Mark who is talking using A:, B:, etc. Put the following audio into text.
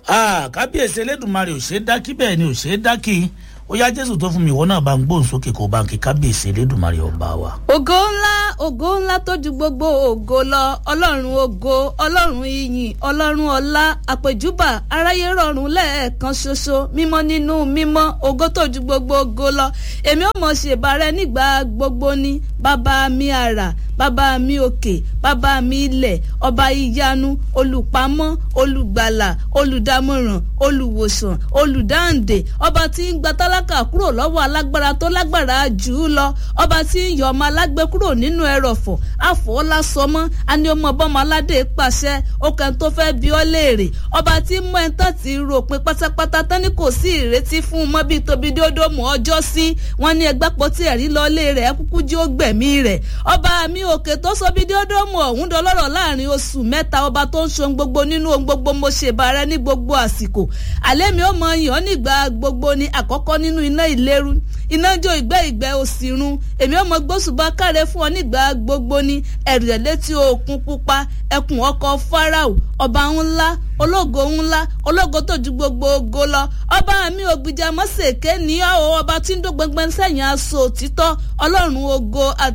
A: kábíyèsí elédùnmarè ò ṣeé dákí bẹ́ẹ̀ ni ò ṣeé dákí ó yá jésù tó fún mi ìwọ náà bá ń gbóhùn sókè kó bá ń kí kábíyèsí elédùnmarè ọba wa.
B: ògo ńlá ògo ńlá tó ju gbogbo ògo lọ ọlọ́run ògo ọlọ́run ìyìn ọlọ́run ọlá àpèjúbà aráyé rọrùn lẹ́ẹ̀kan ṣoṣo mímọ́ nínú mímọ́ ògo tó ju gbogbo ògo lọ èmi ò mọ̀ ṣèbàrẹ́ nígbà gbogbo ni bàbá mi àrà bàbá mi òkè bàbá mi ilẹ̀ ọba ìyanu olùpamọ́ olùgbàlà olùdámọ̀ràn olùwòsàn olùdáǹdè ọba tí ń gba tálákà kúrò lọ́wọ́ alágbára tó lágbára jù ú lọ ọba tí ń yọ ọmọ alágbé kúrò nínú ẹrọ̀fọ̀ àfọwọ́lá sọmọ́ àní ọmọ bọ́mọ aládé pàṣẹ ọkàn tó fẹ́ bí ọ léèrè ọba tí mú ẹ̀ tán ti ròpin pátápátá tání kò sí ìrètí fún un mọ́ bíi tóbi dódó mọ́ ọjọ́ sí wọn ní ẹgbẹ́ pọ̀ tí ẹ̀rí lọ lé rẹ̀ kúkú jí ó gbẹ̀mí rẹ̀ ọba mi òkè tó sọ bí dódó mọ́ ọ̀hún dọlọ́rọ̀ láàrin oṣù mẹ́ta ọba tó ń ṣohun gbogbo nínú ohun gbogbo mo ṣèbàrẹ́ ní gbogbo àsìkò àlẹ́ mi ó mọ yàn nígbà gbogbo ni àkọ́kọ́ nínú iná ìléru iná jó ìgbẹ́ ìgbẹ́ òsìrun èmi ó mọ gbósùbà káre fún ọ nígbà gbogbo ni ẹ̀rù ẹ̀ létí òkun pupa ẹkùn ọkọ̀ farao ọba ńlá ológo ńlá ológo tó ju gbogbo ogo lọ ọba mi ògbìjà mọ́sẹ̀kẹ́ ní ọba tí ń dó gbẹngbẹ́n sẹ́yìn aṣọ òtítọ́ ọlọ́run ogo